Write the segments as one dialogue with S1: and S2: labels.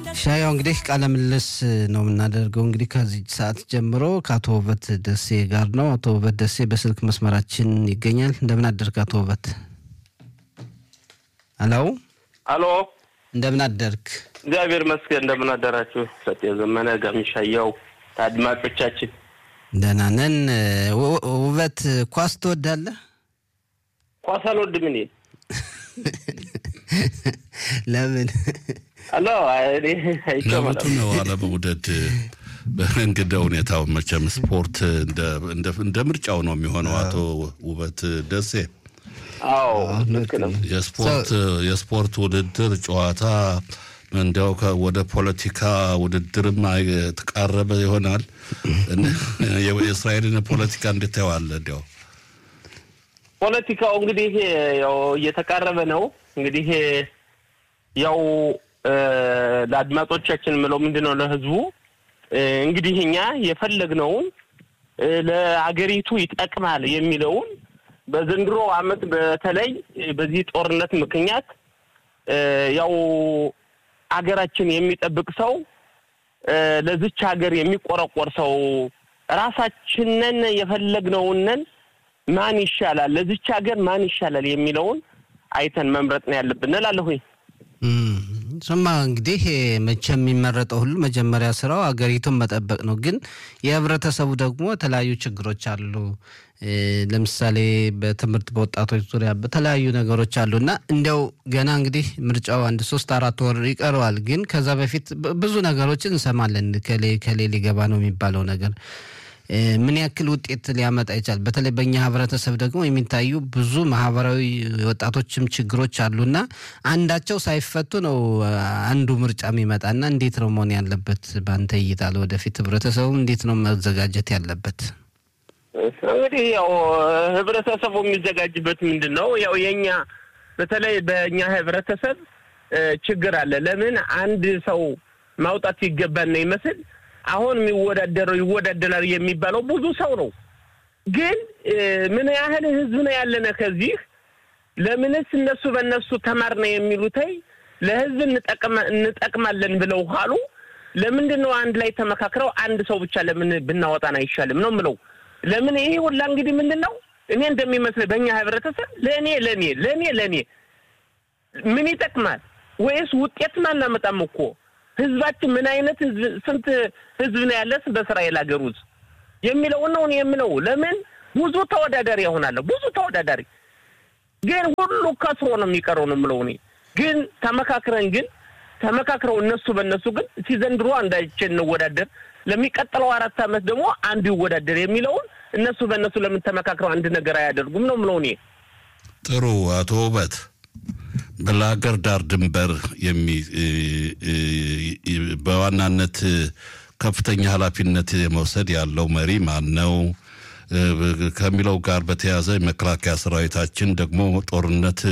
S1: ሻያው እንግዲህ ቃለ ምልልስ ነው የምናደርገው። እንግዲህ ከዚህ ሰዓት ጀምሮ ከአቶ ውበት ደሴ ጋር ነው። አቶ ውበት ደሴ በስልክ መስመራችን ይገኛል። እንደምን አደርክ አቶ ውበት? ሄሎ
S2: አሎ፣
S1: እንደምን አደርክ?
S2: እግዚአብሔር ይመስገን። እንደምን አደራችሁ? ሰጤ ዘመነ ጋሚሻያው አድማጮቻችን
S1: ደህና ነን። ው- ውበት ኳስ ትወዳለህ?
S2: ኳስ አልወድም እኔ።
S1: ለምን?
S2: አሎ እኔ አይቼው
S3: ለመቱ
S2: አላውቅም።
S3: ነው አለመውደድ በእንግዳ ሁኔታው መቼም ስፖርት እንደ- እንደ- እንደ ምርጫው ነው የሚሆነው። አቶ ውበት ደሴ
S2: አዎ ልክ ነው።
S3: የስፖርት የስፖርት ውድድር ጨዋታ እንዲያው ከ- ወደ ፖለቲካ ውድድርም አይ- የተቃረበ ይሆናል። እን- የእስራኤልን ፖለቲካ እንዴት ታየዋለህ? እንዲያው
S2: ፖለቲካው እንግዲህ ያው እየተቃረበ ነው። እንግዲህ ያው እ፣ ለአድማጮቻችን የምለው ምንድን ነው ለህዝቡ እ፣ እንግዲህ እኛ የፈለግነውን እ፣ ለአገሪቱ ይጠቅማል የሚለውን በዘንድሮ ዓመት በተለይ በዚህ ጦርነት ምክንያት እ፣ ያው አገራችን የሚጠብቅ ሰው እ፣ ለዚች ሀገር የሚቆረቆር ሰው ራሳችንን የፈለግነውንን ማን ይሻላል ለዚች ሀገር ማን ይሻላል የሚለውን አይተን መምረጥ ነው ያለብን እላለሁኝ።
S1: እም፣ እሱማ እንግዲህ መቼም የሚመረጠው ሁሉ መጀመሪያ ስራው አገሪቱን መጠበቅ ነው። ግን የህብረተሰቡ ደግሞ የተለያዩ ችግሮች አሉ። እ፣ ለምሳሌ በትምህርት በወጣቶች ዙሪያ በተለያዩ ነገሮች አሉ እና እንዲያው ገና እንግዲህ ምርጫው አንድ ሶስት አራት ወር ይቀረዋል። ግን ከዛ በፊት ብ- ብዙ ነገሮችን እንሰማለን። ከሌ ከሌ ሊገባ ነው የሚባለው ነገር እ፣ ምን ያክል ውጤት ሊያመጣ ይችላል? በተለይ በእኛ ህብረተሰብ ደግሞ የሚታዩ ብዙ ማህበራዊ ወጣቶችም ችግሮች አሉና አንዳቸው ሳይፈቱ ነው አ፣ አንዱ ምርጫ የሚመጣና እንዴት ነው መሆን ያለበት? በአንተ እይታ ለወደፊት ህብረተሰቡ እንዴት ነው መዘጋጀት ያለበት?
S2: እንግዲህ ያው ህብረተሰቡ የሚዘጋጅበት ምንድን ነው? ያው የኛ በተለይ በእኛ ህብረተሰብ እ፣ ችግር አለ። ለምን አንድ ሰው ማውጣት ሲገባን ነው ይመስል አሁን የሚወዳደረው ይወዳደራል የሚባለው ብዙ ሰው ነው። ግን እ፣ ምን ያህል ህዝብ ነው ያለነ ከዚህ ለምንስ እነሱ በእነሱ ተማርነ የሚሉተይ ለህዝብ እንጠቅማ- እንጠቅማለን ብለው ካሉ ለምንድን ነው አንድ ላይ ተመካክረው አንድ ሰው ብቻ ለምን ብናወጣን አይሻልም ነው ምለው። ለምን ይሄ ሁላ እንግዲህ ምንድን ነው እኔ እንደሚመስለኝ በእኛ ህብረተሰብ ለእኔ ለእኔ ለእኔ ለእኔ ምን ይጠቅማል ወይስ ውጤትን አናመጣም እኮ ህዝባችን ምን አይነት ህዝብ ስንት ህዝብ ነው ያለስ በእስራኤል ሀገር ውስጥ የሚለውን ነው እኔ የምለው። ለምን ብዙ ተወዳዳሪ ያሆናለሁ ብዙ ተወዳዳሪ ግን ሁሉ ከስሮ ነው የሚቀረው ነው የምለው እኔ ግን ተመካክረን ግን ተመካክረው እነሱ በእነሱ ግን ሲዘንድሮ አንዳችን እንወዳደር ለሚቀጥለው አራት ዓመት ደግሞ አንዱ ይወዳደር የሚለውን እነሱ በእነሱ ለምን ተመካክረው አንድ ነገር አያደርጉም ነው የምለው እኔ።
S3: ጥሩ አቶ ውበት ለሀገር ዳር ድንበር የሚ እ- እ- እ- በዋናነት ከፍተኛ ኃላፊነት የመውሰድ ያለው መሪ ማን ነው እ፣ ከሚለው ጋር በተያያዘ የመከላከያ ሰራዊታችን ደግሞ ጦርነት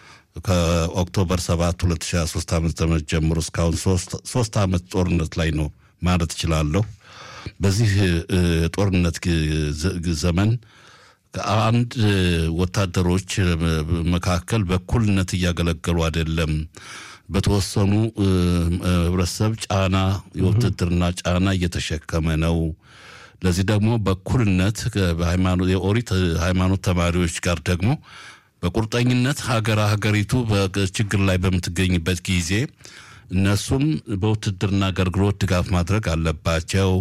S3: ከኦክቶበር 7 2023 ዓመተ ምህረት ጀምሮ እስካሁን ሶስት- ሶስት ዓመት ጦርነት ላይ ነው ማለት እችላለሁ። በዚህ እ፣ ጦርነት ግ- ዘ- ዘመን አንድ ወታደሮች መካከል በእኩልነት እያገለገሉ አይደለም። በተወሰኑ እ፣ ህብረተሰብ ጫና የውትድርና ጫና እየተሸከመ ነው። ለዚህ ደግሞ በእኩልነት በሃይማኖት የኦሪት ሃይማኖት ተማሪዎች ጋር ደግሞ በቁርጠኝነት ሀገር ሀገሪቱ በችግር ላይ በምትገኝበት ጊዜ እነሱም በውትድርና አገልግሎት ድጋፍ ማድረግ አለባቸው።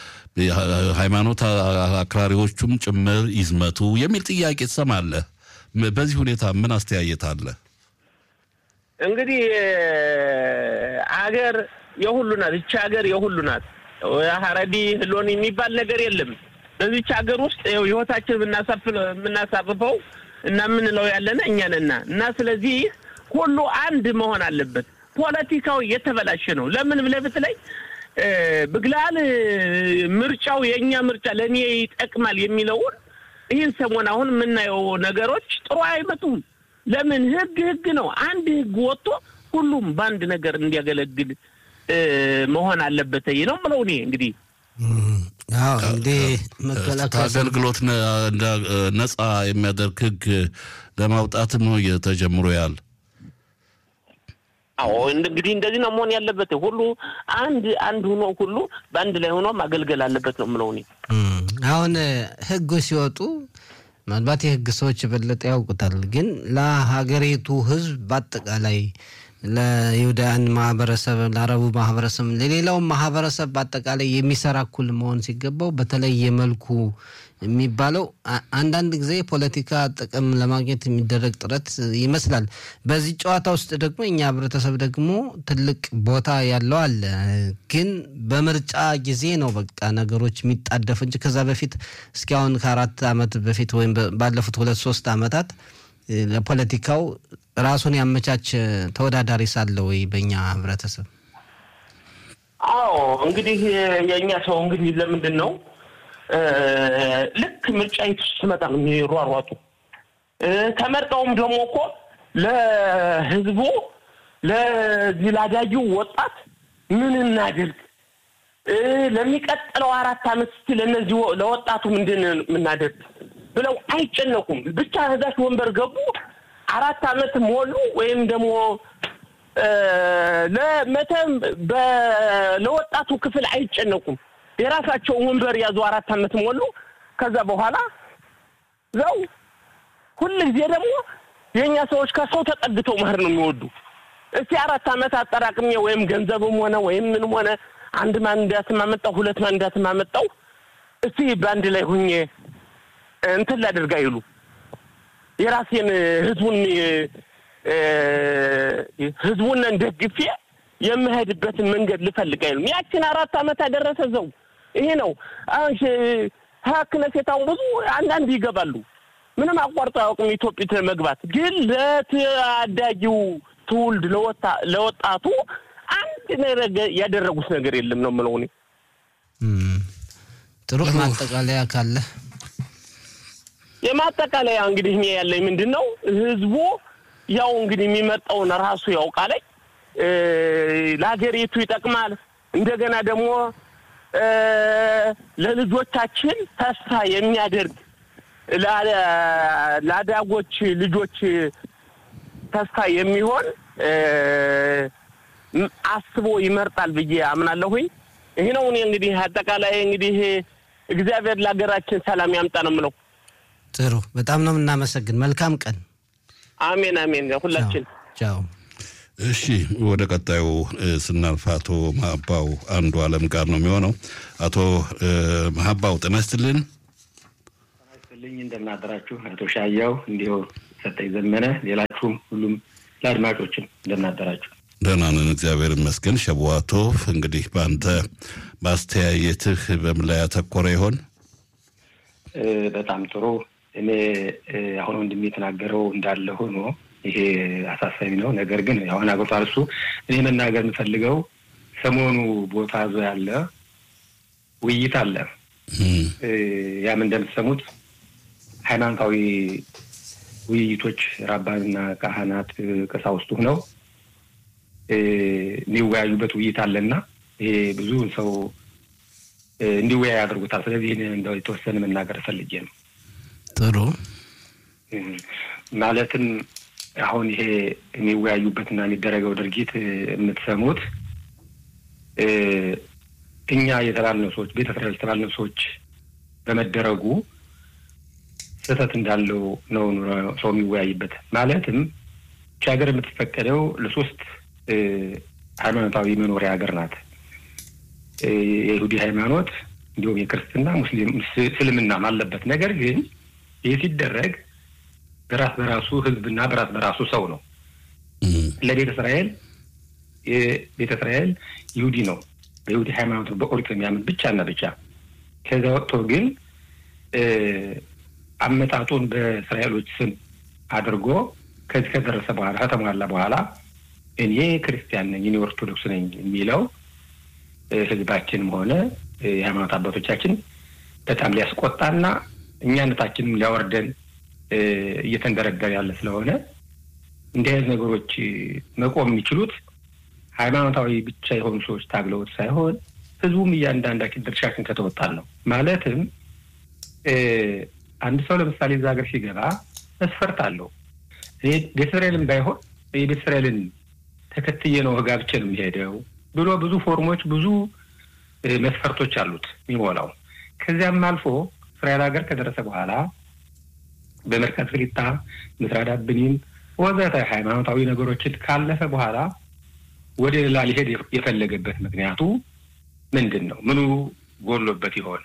S3: ሃይማኖት አክራሪዎቹም ጭምር ይዝመቱ የሚል ጥያቄ ትሰማለህ። ም- በዚህ ሁኔታ ምን አስተያየት አለ?
S2: እንግዲህ አገር የሁሉ ናት። ይቺ ሀገር የሁሉ ናት። ሀረዲ ህሎን የሚባል ነገር የለም። በዚች ሀገር ውስጥ ይኸው ህይወታችን የምናሳፍ- የምናሳርፈው እና የምንለው ያለነ እኛ ነና እና ስለዚህ ሁሉ አንድ መሆን አለበት። ፖለቲካው እየተበላሸ ነው። ለምን ብለህ ብትለኝ እ፣ ብግላል እ፣ ምርጫው የእኛ ምርጫ ለእኔ ይጠቅማል የሚለውን ይህን ሰሞን አሁን የምናየው ነገሮች ጥሩ አይመጡም። ለምን ህግ ህግ ነው። አንድ ህግ ወጥቶ ሁሉም በአንድ ነገር እንዲያገለግል እ፣ መሆን አለበት ነው የምለው እኔ እንግዲህ
S1: አዎ እንግዲህ መከላከያ
S3: ከአገልግሎት ነ- እንዳ- ነጻ የሚያደርግ ህግ ለማውጣትም ነው ተጀምሮ ያል
S2: አዎ እንግዲህ እንደዚህ ነው መሆን ያለበት። ሁሉ አንድ አንድ ሆኖ ሁሉ በአንድ ላይ ሆኖ ማገልገል አለበት ነው የምለው እኔ።
S1: አሁን ህጎች ሲወጡ ምናልባት የህግ ሰዎች የበለጠ ያውቁታል፣ ግን ለሀገሪቱ ህዝብ በአጠቃላይ ለይሁዳውያን ማህበረሰብ፣ ለአረቡ ማህበረሰብ፣ ለሌላውም ማህበረሰብ በአጠቃላይ የሚሰራ እኩል መሆን ሲገባው በተለየ መልኩ የሚባለው አንዳንድ ጊዜ የፖለቲካ ጥቅም ለማግኘት የሚደረግ ጥረት ይመስላል። በዚህ ጨዋታ ውስጥ ደግሞ እኛ ህብረተሰብ ደግሞ ትልቅ ቦታ ያለው አለ። ግን በምርጫ ጊዜ ነው በቃ ነገሮች የሚጣደፉ እንጂ ከዛ በፊት እስኪ አሁን ከአራት ዓመት በፊት ወይም ባለፉት ሁለት ሶስት ዓመታት ለፖለቲካው ራሱን ያመቻች ተወዳዳሪ ሳለ ወይ በእኛ ህብረተሰብ?
S2: አዎ እንግዲህ የእኛ ሰው እንግዲህ ለምንድን ነው ልክ ምርጫ ስትመጣ ነው የሚሯሯጡ። ተመርጠውም ደግሞ እኮ ለህዝቡ ለዚህ ላዳጊው ወጣት ምን እናድርግ፣ ለሚቀጥለው አራት ዓመት እስኪ ለእነዚህ ለወጣቱ ምንድን የምናደርግ ብለው አይጨነቁም። ብቻ እዛች ወንበር ገቡ፣ አራት ዓመት ሞሉ ወይም ደግሞ ለመተም ለወጣቱ ክፍል አይጨነቁም። የራሳቸውን ወንበር ያዙ፣ አራት ዓመት ሞሉ። ከዛ በኋላ ዘው ሁል ጊዜ ደግሞ የእኛ ሰዎች ከሰው ተጠግተው መሄድ ነው የሚወዱ። እስቲ አራት ዓመት አጠራቅሜ ወይም ገንዘብም ሆነ ወይም ምንም ሆነ አንድ ማንዳትም አመጣው ሁለት ማንዳትም አመጣው እስቲ በአንድ ላይ ሁኜ እንትን ላደርግ አይሉ የራሴን ህዝቡን ህዝቡን ደግፌ የምሄድበትን መንገድ ልፈልግ አይሉም። ያችን አራት ዓመት ያደረሰ ዘው ይሄ ነው። አሁን ሀክነሴት አሁን ብዙ አንዳንድ ይገባሉ ምንም አቋርጦ አያውቅም ኢትዮጵያ መግባት። ግን ለታዳጊው ትውልድ ለወጣቱ አንድ ነገር ያደረጉት ነገር የለም ነው የምለው እኔ።
S1: ጥሩ ማጠቃለያ ካለ
S2: የማጠቃለያ እንግዲህ እኔ ያለኝ ምንድን ነው ህዝቡ ያው እንግዲህ የሚመርጠውን ራሱ ያውቃል። ለሀገሪቱ ይጠቅማል። እንደገና ደግሞ ለልጆቻችን ተስፋ የሚያደርግ ለአዳጎች ልጆች ተስፋ የሚሆን አስቦ ይመርጣል ብዬ አምናለሁኝ። ይህ ነው እኔ እንግዲህ አጠቃላይ እንግዲህ እግዚአብሔር ለሀገራችን ሰላም ያምጣ ነው የምለው።
S1: ጥሩ፣ በጣም ነው የምናመሰግን። መልካም ቀን።
S2: አሜን አሜን። ሁላችን
S1: ቻው።
S3: እሺ ወደ ቀጣዩ ስናልፍ አቶ መሀባው አንዱ አለም ጋር ነው የሚሆነው። አቶ መሀባው ጤና ይስጥልን።
S4: ልኝ እንደምናደራችሁ አቶ ሻያው እንዲሁ ሰጠኝ ዘመነ፣ ሌላችሁም ሁሉም ለአድማጮችም እንደምናደራችሁ።
S3: ደህና ነን እግዚአብሔር ይመስገን። ሸቧቶ እንግዲህ በአንተ በአስተያየትህ በምን ላይ ያተኮረ ይሆን?
S4: በጣም ጥሩ። እኔ አሁን ወንድሜ የተናገረው እንዳለ ሆኖ ይሄ አሳሳቢ ነው። ነገር ግን አሁን አግብቷል እሱ። እኔ መናገር የምፈልገው ሰሞኑ ቦታ ዞ ያለ ውይይት አለ። ያም እንደምትሰሙት ሃይማኖታዊ ውይይቶች ራባንና ካህናት ቀሳውስቱ ነው የሚወያዩበት ውይይት አለና ይሄ ብዙ ሰው እንዲወያይ ያደርጉታል። ስለዚህ ይህን እንደው የተወሰነ መናገር ፈልጌ ነው።
S1: ጥሩ
S4: ማለትም አሁን ይሄ የሚወያዩበትና የሚደረገው ድርጊት የምትሰሙት እኛ የተባልነው ሰዎች ቤተ እስራኤል የተባልነው ሰዎች በመደረጉ ስህተት እንዳለው ነው ሰው የሚወያይበት። ማለትም ይህች ሀገር የምትፈቀደው ለሶስት ሃይማኖታዊ መኖሪያ ሀገር ናት። የይሁዲ ሃይማኖት እንዲሁም የክርስትና ሙስሊም እስልምናም አለበት። ነገር ግን ይህ ሲደረግ በራስ በራሱ ህዝብና በራስ በራሱ ሰው ነው። ለቤተ እስራኤል የቤተ እስራኤል ይሁዲ ነው። በይሁዲ ሃይማኖት በኦሪት የሚያምን ብቻና ብቻ። ከዚያ ወጥቶ ግን አመጣጡን በእስራኤሎች ስም አድርጎ ከዚህ ከደረሰ በኋላ ከተሟላ በኋላ እኔ ክርስቲያን ነኝ እኔ ኦርቶዶክስ ነኝ የሚለው ህዝባችንም ሆነ የሃይማኖት አባቶቻችን በጣም ሊያስቆጣና እኛነታችንም ሊያወርደን እየተንደረደረ ያለ ስለሆነ እንዲህ አይነት ነገሮች መቆም የሚችሉት ሃይማኖታዊ ብቻ የሆኑ ሰዎች ታግለውት ሳይሆን ህዝቡም እያንዳንዳችን ድርሻችን ከተወጣን ነው። ማለትም አንድ ሰው ለምሳሌ እዛ ሀገር ሲገባ መስፈርት አለው። ቤተ እስራኤልን ባይሆን የቤተ እስራኤልን ተከትዬ ነው ጋብቼ ነው የሚሄደው ብሎ ብዙ ፎርሞች ብዙ መስፈርቶች አሉት የሚሞላው። ከዚያም አልፎ እስራኤል ሀገር ከደረሰ በኋላ በመርካት ፍሊጣ፣ ምስራዳ ብኒን ወዘተ ሃይማኖታዊ ነገሮችን ካለፈ በኋላ ወደ ሌላ ሊሄድ የፈለገበት ምክንያቱ ምንድን ነው? ምኑ ጎሎበት ይሆን?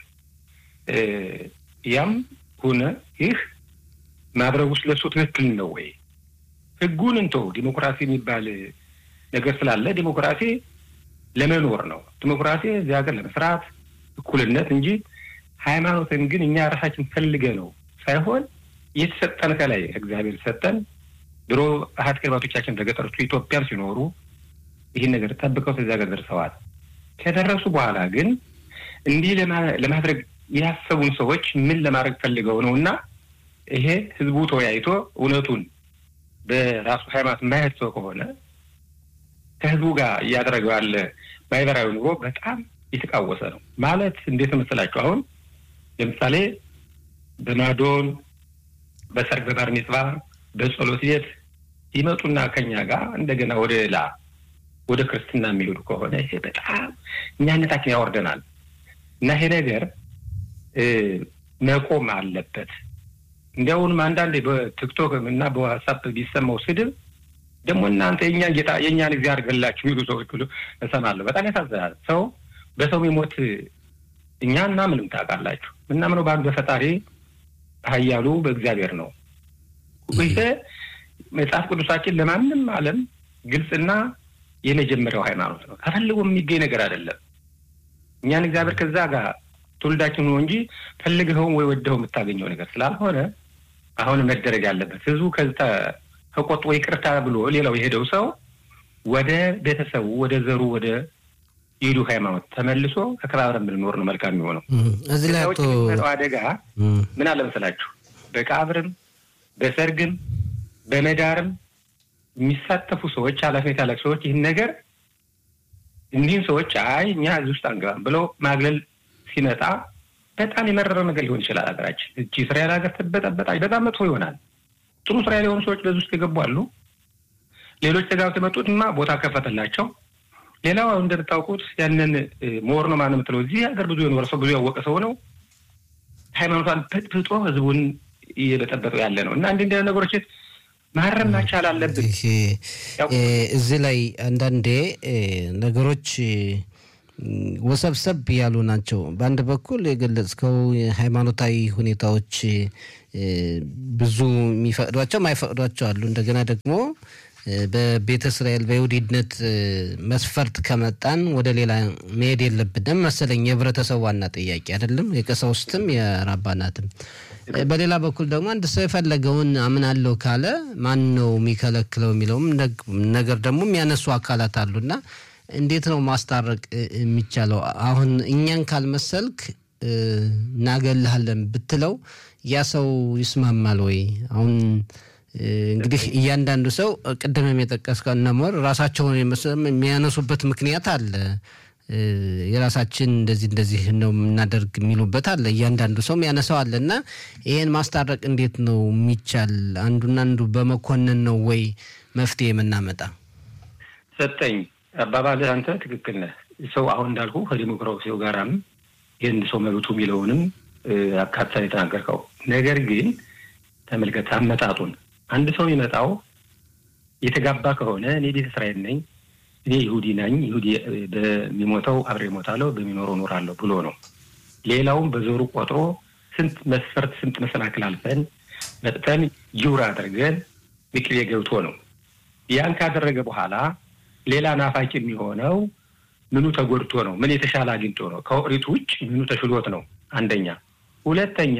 S4: ያም ሆነ ይህ ማድረግ ውስጥ ለሱ ትክክል ነው ወይ? ህጉን እንተው። ዲሞክራሲ የሚባል ነገር ስላለ ዲሞክራሲ ለመኖር ነው። ዲሞክራሲ እዚህ ሀገር ለመስራት እኩልነት እንጂ ሃይማኖትን ግን እኛ ራሳችን ፈልገ ነው ሳይሆን የተሰጠን ከላይ እግዚአብሔር ሰጠን። ድሮ አሀት ቅርባቶቻችን በገጠሮቹ ኢትዮጵያም ሲኖሩ ይህን ነገር ጠብቀው ከዚያ ሀገር ደርሰዋል። ከደረሱ በኋላ ግን እንዲህ ለማድረግ ያሰቡን ሰዎች ምን ለማድረግ ፈልገው ነው እና ይሄ ህዝቡ ተወያይቶ እውነቱን በራሱ ሃይማኖት የማይሄድ ሰው ከሆነ ከህዝቡ ጋር እያደረገው ያለ ማህበራዊ ኑሮ በጣም የተቃወሰ ነው። ማለት እንዴት መሰላችሁ? አሁን ለምሳሌ በማዶን፣ በሰርግ፣ በባር ሚጽዋ፣ በጸሎት ቤት ይመጡና ከኛ ጋር እንደገና ወደ ሌላ ወደ ክርስትና የሚሄዱ ከሆነ ይሄ በጣም እኛነታችን ያወርደናል እና ይሄ ነገር መቆም አለበት። እንዲያውንም አንዳንዴ በቲክቶክ እና በዋትሳፕ ቢሰማው ስድብ ደግሞ እናንተ የእኛን ጌታ የእኛን ጊዜ አድርገላችሁ የሚሉ ሰዎች ሁሉ እሰማለሁ። በጣም ያሳዝናል። ሰው በሰው የሚሞት እኛ እና ምንም ታውቃላችሁ። ምናምነው በአንዱ በፈጣሪ ኃያሉ በእግዚአብሔር ነው። ይሄ መጽሐፍ ቅዱሳችን ለማንም ዓለም ግልጽና የመጀመሪያው ሃይማኖት ነው። ተፈልጎ የሚገኝ ነገር አይደለም። እኛን እግዚአብሔር ከዛ ጋር ትውልዳችን ነው እንጂ ፈልገኸውም ወይ ወደኸው የምታገኘው ነገር ስላልሆነ አሁን መደረግ ያለበት ህዝቡ ከዛ ተቆጥቶ ይቅርታ ብሎ ሌላው የሄደው ሰው ወደ ቤተሰቡ ወደ ዘሩ ወደ ይዱ ሃይማኖት ተመልሶ ተከባብረን ብንኖር ነው መልካም የሚሆነው።
S1: እዚህ ላይ
S4: ውጭ የሚመጣው አደጋ ምን አለ መሰላችሁ? በቃብርም በሰርግም በመዳርም የሚሳተፉ ሰዎች ኃላፊነት ያላቸው ሰዎች ይህን ነገር እኒህን ሰዎች አይ እኛ እዚህ ውስጥ አንገባም ብለው ማግለል ሲመጣ በጣም የመረረ ነገር ሊሆን ይችላል። ሀገራችን እቺ እስራኤል ሀገር ትበጠበጣች፣ በጣም መጥፎ ይሆናል። ጥሩ እስራኤል የሆኑ ሰዎች በዚህ ውስጥ የገቡ አሉ። ሌሎች ተጋብተው የመጡትማ ቦታ ከፈተላቸው። ሌላው እንደምታውቁት ያንን ሞር ነው ማነው የምትለው እዚህ ሀገር ብዙ የኖረ ሰው ብዙ ያወቀ ሰው ነው ሃይማኖቷን በጥብጦ ህዝቡን እየበጠበጠው ያለ ነው እና እንዲህ እንዲህ ነገሮች ማረም መቻል አለብን።
S1: እዚህ ላይ አንዳንዴ ነገሮች ወሰብሰብ ያሉ ናቸው። በአንድ በኩል የገለጽከው ሃይማኖታዊ ሁኔታዎች ብዙ የሚፈቅዷቸው ማይፈቅዷቸው አሉ። እንደገና ደግሞ በቤተ እስራኤል በይሁዲነት መስፈርት ከመጣን ወደ ሌላ መሄድ የለብንም መሰለኝ የህብረተሰቡ ዋና ጥያቄ አይደለም፣ የቀሳውስትም የራባናትም። በሌላ በኩል ደግሞ አንድ ሰው የፈለገውን አምናለሁ ካለ ማን ነው የሚከለክለው የሚለውም ነገር ደግሞ የሚያነሱ አካላት አሉና እንዴት ነው ማስታረቅ የሚቻለው? አሁን እኛን ካልመሰልክ እናገልሃለን ብትለው ያ ሰው ይስማማል ወይ? አሁን እንግዲህ እያንዳንዱ ሰው ቅድምም የጠቀስከው እነሞር ራሳቸውን የሚያነሱበት ምክንያት አለ። የራሳችን እንደዚህ እንደዚህ ነው የምናደርግ የሚሉበት አለ። እያንዳንዱ ሰው ያነሳው አለ እና ይሄን ማስታረቅ እንዴት ነው የሚቻል? አንዱና አንዱ በመኮንን ነው ወይ መፍትሄ የምናመጣ?
S4: ሰጠኝ አባባልህ አንተ ትክክል ነህ። ሰው አሁን እንዳልኩ ከዲሞክራሲው ጋራም ይህን ሰው መብቱ የሚለውንም አካተን የተናገርከው ነገር ግን ተመልከት አመጣጡን። አንድ ሰው የሚመጣው የተጋባ ከሆነ እኔ ቤተ እስራኤል ነኝ፣ እኔ ይሁዲ ነኝ፣ ይሁዲ በሚሞተው አብሬ እሞታለሁ፣ በሚኖረው እኖራለሁ ብሎ ነው። ሌላውም በዞሩ ቆጥሮ ስንት መስፈርት ስንት መሰናክል አልፈን መጥተን ጅውር አድርገን ምክሬ ገብቶ ነው። ያን ካደረገ በኋላ ሌላ ናፋቂ የሚሆነው ምኑ ተጎድቶ ነው? ምን የተሻለ አግኝቶ ነው? ከኦሪቱ ውጭ ምኑ ተሽሎት ነው? አንደኛ። ሁለተኛ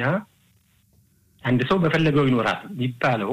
S4: አንድ ሰው በፈለገው ይኖራል የሚባለው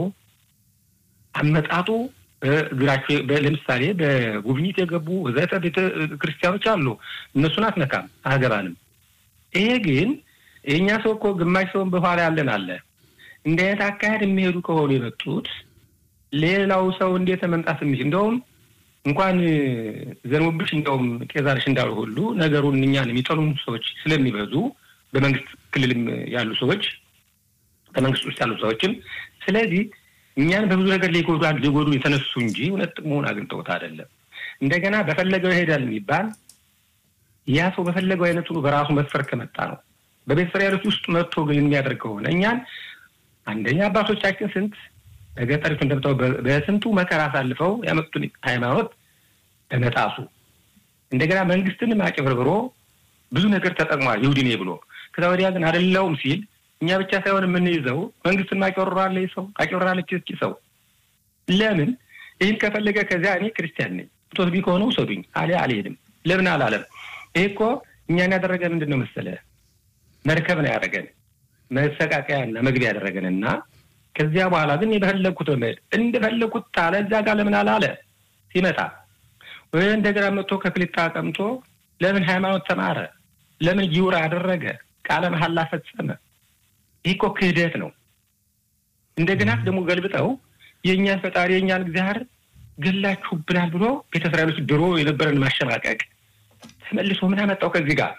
S4: አመጣጡ በእግራቸው ለምሳሌ በጉብኝት የገቡ ዘተ ቤተ ክርስቲያኖች አሉ። እነሱን አትነካም፣ አያገባንም። ይሄ ግን የእኛ ሰው እኮ ግማሽ ሰውን በኋላ ያለን አለ። እንዲህ አይነት አካሄድ የሚሄዱ ከሆኑ የመጡት ሌላው ሰው እንዴት መምጣት የሚችል እንደውም እንኳን ዘንቡብሽ እንደውም ጤዛርሽ እንዳሉ ሁሉ ነገሩን እኛን የሚጠሉን ሰዎች ስለሚበዙ በመንግስት ክልልም ያሉ ሰዎች በመንግስት ውስጥ ያሉ ሰዎችም ስለዚህ እኛን በብዙ ነገር ሊጎዱ ሊጎዱ የተነሱ እንጂ እውነት ጥቅሙን አግኝተውት አይደለም። እንደገና በፈለገው ይሄዳል የሚባል ያ ሰው በፈለገው አይነቱ በራሱ መስፈር ከመጣ ነው። በቤተ እስራኤሎች ውስጥ መጥቶ ግን የሚያደርግ ከሆነ እኛን አንደኛ አባቶቻችን ስንት በገጠሪቱ እንደምታው በስንቱ መከራ አሳልፈው ያመጡትን ሃይማኖት በመጣሱ እንደገና መንግስትንም አጭበርብሮ ብዙ ነገር ተጠቅሟል ይሁዲ ነኝ ብሎ ከዛ ወዲያ ግን አይደለውም ሲል እኛ ብቻ ሳይሆን የምንይዘው መንግስትን አጭበርብራለ ሰው አጭበርብራለች እስኪ ሰው ለምን ይህን ከፈለገ ከዚያ እኔ ክርስቲያን ነኝ ቶት ቢ ከሆነ ውሰዱኝ አሊያ አልሄድም ለምን አላለም ይህ እኮ እኛን ያደረገ ምንድን ነው መሰለ መርከብ ነው ያደረገን መሰቃቀያና መግቢያ ያደረገን እና ከዚያ በኋላ ግን የፈለግኩት በመሄድ እንደፈለግኩት ታለ እዚያ ጋር ለምን አላለ ሲመጣ ወይ እንደገና መጥቶ ከክሊታ ቀምቶ ለምን ሃይማኖት ተማረ? ለምን ጊውር አደረገ? ቃለ መሐላ ፈጸመ? ይህ እኮ ክህደት ነው። እንደገና ደግሞ ገልብጠው የእኛን ፈጣሪ የእኛን እግዚአብሔር ገላችሁብናል ብሎ ቤተ እስራኤሎች ድሮ የነበረን ማሸማቀቅ ተመልሶ ምን አመጣው ከዚህ ጋር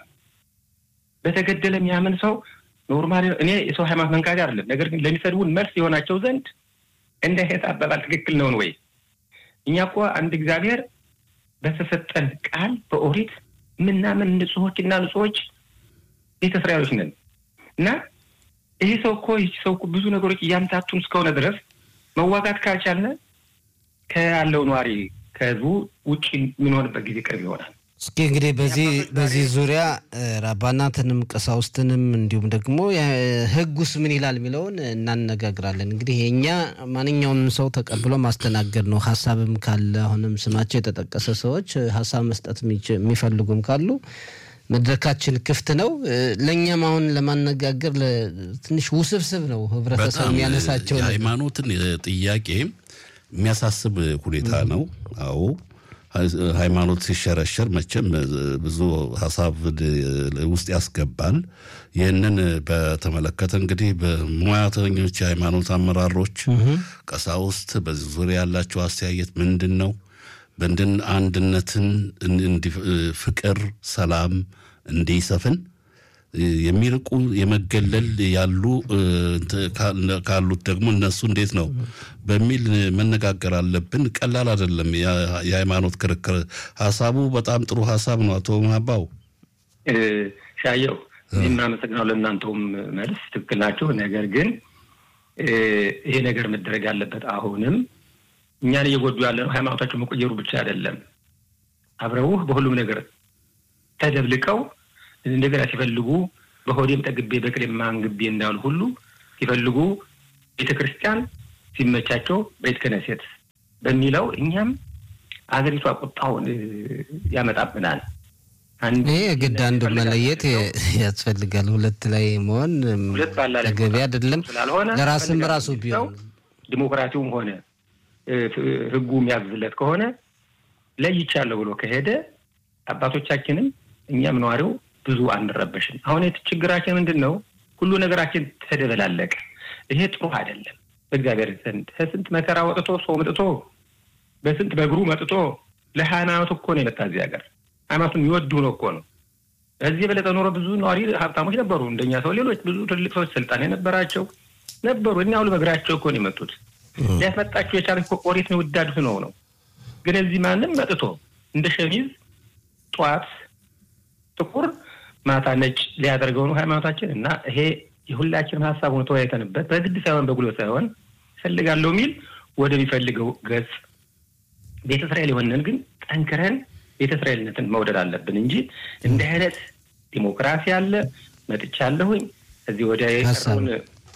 S4: በተገደለ የሚያምን ሰው ኖርማል እኔ የሰው ሃይማኖት መንካት አይደለም። ነገር ግን ለሚሰድቡን መልስ የሆናቸው ዘንድ እንደ ሄት አባባል ትክክል ነውን ወይ? እኛ እኮ አንድ እግዚአብሔር በተሰጠን ቃል በኦሪት ምናምን ንጹሖች እና ንጹሖች ቤተ እስራኤሎች ነን እና ይሄ ሰው እኮ ይህ ሰው እኮ ብዙ ነገሮች እያምታቱን እስከሆነ ድረስ መዋጋት ካልቻልን ከያለው ነዋሪ ከህዝቡ ውጭ የምንሆንበት ጊዜ ቅርብ ይሆናል።
S1: እስኪ እንግዲህ በዚህ በዚህ ዙሪያ ራባናትንም ቀሳውስትንም እንዲሁም ደግሞ ህጉስ ምን ይላል የሚለውን እናነጋግራለን። እንግዲህ የእኛ ማንኛውንም ሰው ተቀብሎ ማስተናገድ ነው። ሀሳብም ካለ አሁንም ስማቸው የተጠቀሰ ሰዎች ሀሳብ መስጠት የሚፈልጉም ካሉ መድረካችን ክፍት ነው። ለእኛም አሁን ለማነጋገር ትንሽ ውስብስብ ነው። ህብረተሰብ የሚያነሳቸው
S3: የሃይማኖትን ጥያቄ የሚያሳስብ ሁኔታ ነው። አዎ ሃይማኖት ሲሸረሸር መቼም ብዙ ሀሳብ ውስጥ ያስገባል። ይህንን በተመለከተ እንግዲህ በሙያተኞች የሃይማኖት አመራሮች፣ ቀሳውስት በዚህ ዙሪያ ያላቸው አስተያየት ምንድን ነው? በንድን አንድነትን፣ ፍቅር፣ ሰላም እንዲሰፍን የሚርቁ የመገለል ያሉ ካሉት ደግሞ እነሱ እንዴት ነው በሚል መነጋገር አለብን። ቀላል አይደለም የሃይማኖት ክርክር። ሀሳቡ በጣም ጥሩ ሀሳብ ነው። አቶ ማባው
S4: ሻየው እኔም አመሰግናለሁ። ለእናንተውም መልስ ትክክል ናቸው። ነገር ግን ይሄ ነገር መደረግ ያለበት አሁንም እኛን እየጎዱ ያለ ነው። ሃይማኖታቸው መቆየሩ ብቻ አይደለም። አብረውህ በሁሉም ነገር ተደብልቀው እንደገና ሲፈልጉ በሆዴም ጠግቤ በቅሌም ማንግቤ እንዳሉ ሁሉ ሲፈልጉ ቤተ ክርስቲያን ሲመቻቸው ቤተ ክህነት በሚለው እኛም አገሪቷ ቁጣውን ያመጣብናል።
S1: ይህ ግድ አንዱ መለየት ያስፈልጋል። ሁለት ላይ መሆን ተገቢ አይደለም። ለራስም ራሱ ቢሆን
S4: ዲሞክራሲውም ሆነ ሕጉ የሚያዝለት ከሆነ ለይቻለሁ ብሎ ከሄደ አባቶቻችንም እኛም ነዋሪው ብዙ አንረበሽም። አሁን ችግራችን ምንድን ነው? ሁሉ ነገራችን ተደበላለቀ። ይሄ ጥሩ አይደለም። በእግዚአብሔር ዘንድ ከስንት መከራ ወጥቶ ሰው መጥቶ በስንት በእግሩ መጥቶ ለሃይማኖት እኮ ነው የመጣ እዚህ ሀገር ሃይማኖቱን የሚወዱ ነው እኮ ነው። በዚህ የበለጠ ኖሮ ብዙ ነዋሪ ሀብታሞች ነበሩ፣ እንደኛ ሰው ሌሎች ብዙ ትልቅ ሰዎች ስልጣን የነበራቸው ነበሩ። እኛ ሁሉ በእግራቸው እኮ ነው የመጡት። ሊያስመጣቸው የቻለ ኦሪት ነው ውዳዱት ነው ነው። ግን እዚህ ማንም መጥቶ እንደ ሸሚዝ ጠዋት ጥቁር ማታ ነጭ ሊያደርገው ነው ሃይማኖታችን እና ይሄ የሁላችንም ሀሳብ ሆኖ ተወያይተንበት በግድ ሳይሆን በጉሎ ሳይሆን እፈልጋለሁ የሚል ወደሚፈልገው ገጽ ቤተ እስራኤል የሆነን ግን ጠንክረን ቤተ እስራኤልነትን መውደድ አለብን እንጂ እንዲህ አይነት ዲሞክራሲ አለ መጥቻለሁኝ እዚህ ወዲያ የቀረውን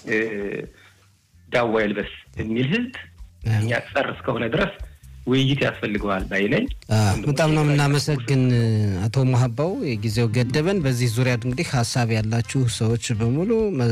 S4: ዳዋ ይልበስ የሚል ህዝብ እኛ ጸር እስከሆነ ድረስ ውይይት ያስፈልገዋል ባይ ነኝ።
S1: በጣም ነው የምናመሰግን አቶ መሀባው የጊዜው ገደበን። በዚህ ዙሪያ እንግዲህ ሀሳብ ያላችሁ ሰዎች በሙሉ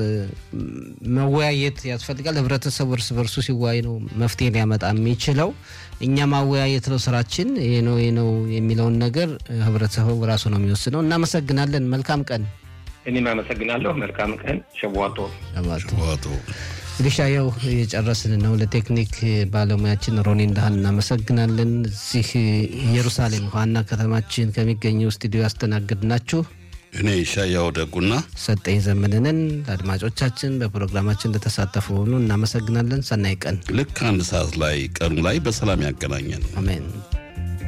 S1: መወያየት ያስፈልጋል። ህብረተሰቡ እርስ በርሱ ሲወያይ ነው መፍትሄ ሊያመጣ የሚችለው። እኛ ማወያየት ነው ስራችን። ይሄ ነው ይሄ ነው የሚለውን ነገር ህብረተሰቡ ራሱ ነው የሚወስነው። እናመሰግናለን። መልካም ቀን።
S4: እኔም አመሰግናለሁ። መልካም ቀን። ሸዋቶ
S3: ሸዋቶ
S1: እንግዲህ ሻየው የጨረስን ነው። ለቴክኒክ ባለሙያችን ሮኒ እንዳህል እናመሰግናለን። እዚህ ኢየሩሳሌም ዋና ከተማችን ከሚገኘው ስቱዲዮ ያስተናግድናችሁ
S3: እኔ ይሻያው ደጉና
S1: ሰጠኝ ዘመንንን ለአድማጮቻችን በፕሮግራማችን እንደተሳተፉ ሆኑ እናመሰግናለን። ሰናይ ቀን።
S3: ልክ አንድ ሰዓት ላይ ቀኑ ላይ በሰላም ያገናኘን።
S1: አሜን።